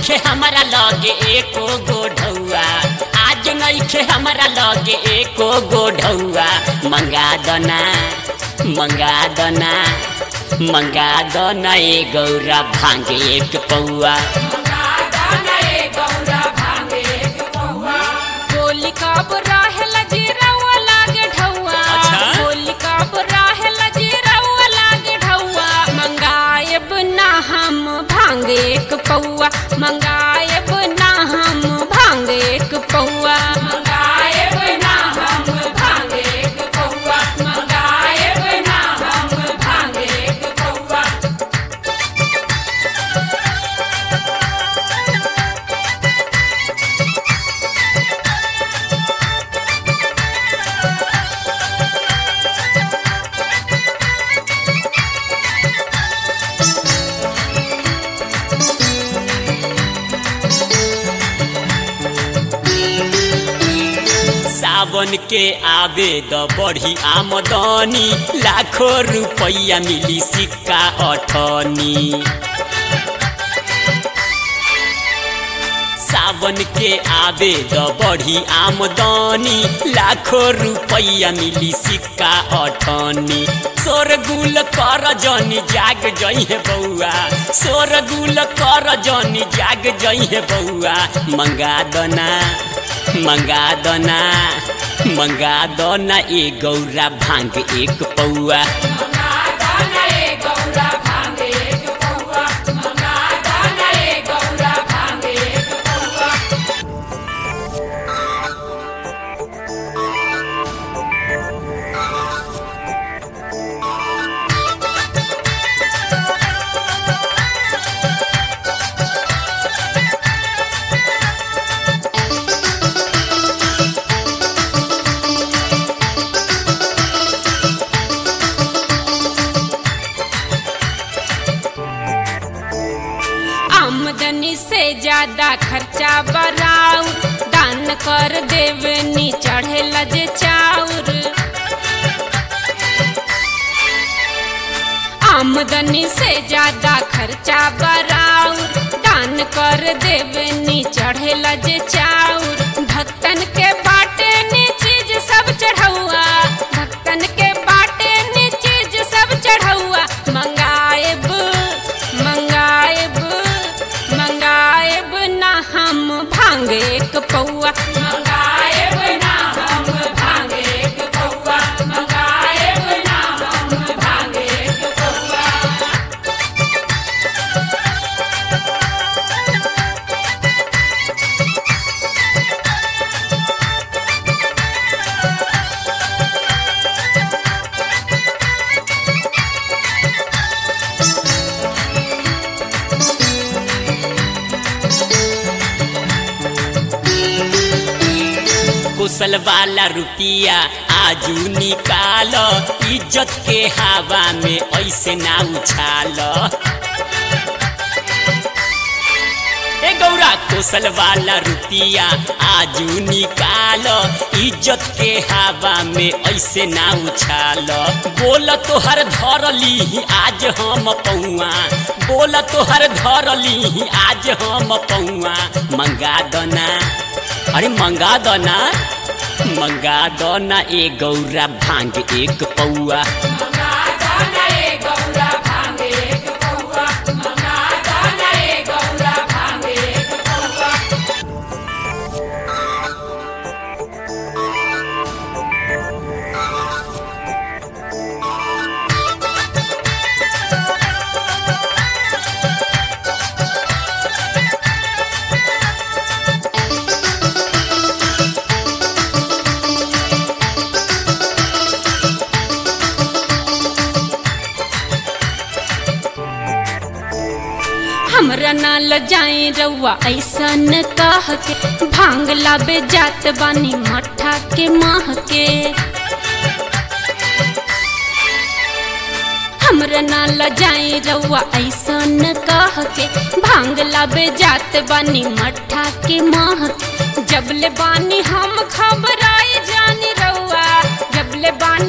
नइखे हमारा लगे एको गो ढौआ आज नइखे हमारा लगे एको गो ढौआ मंगा दना मंगा दना मंगा दना ए गौरा भांगे एक पौआ गोली कब रहेल जीरवा लागे ढौआ अच्छा। गोली कब रहेल जीरवा लागे ढौआ मंगाएब ना हम भांग एक पौआ मंगाएब ना हम भांग एक पौआ मंगाएब ना हम भांग एक पौआ मंगाएब ना हम भांग एक पौआ सावन के आवे द बढ़ी आमदनी लाखों रुपया मिली सिक्का अठनी सावन के आवे द बढ़ी आमदनी लाखों रुपया मिली सिक्का अठनी शोरगुल कर जनी जाग जइहे बौआ शोरगुल कर जनी जाग जइहे बौआ मंगा दना मंगा दना मंगा दना ए गौरा भांग एक पौआ आमदनी से ज्यादा खर्चा बराउ दान कर देवनी चढ़े लजे चाउर आमदनी से ज्यादा खर्चा बराउ दान कर देवनी चढ़े लजे चाउर भक्तन के बाटे नी चीज सब चढ़ौआ भक्तन के बाटे नी चीज सब चढ़ौआ मंगाएब मंगाएब मंगाएब ना हम भांग एक पौआ मंगाएब ना हम भांग एक पौआ मंगाएब ना हम भांग एक पौआ कुशल वाला रुपिया आजू निकाल इज्जत के हवा में ऐसे ना उछाल ए गौरा कुशल वाला रुपिया आजू निकाल इज्जत के हवा में ऐसे ना उछाल बोल तोहर धरली आज हम पौआ बोल तोहर धरली आज हम पौआ मंगा दना अरे मंगा दना मंगा दना ए गौरा भांग एक पौआ हमरा ना लजाए रउआ ऐसन कह के भांग लाबे जात बानी मठा के माह के हमरा ना लजाए रउआ ऐसन कह के भांग लाबे जात बानी मठा के माह के। जबले बानी हम खबराई जानी रउआ जबले बानी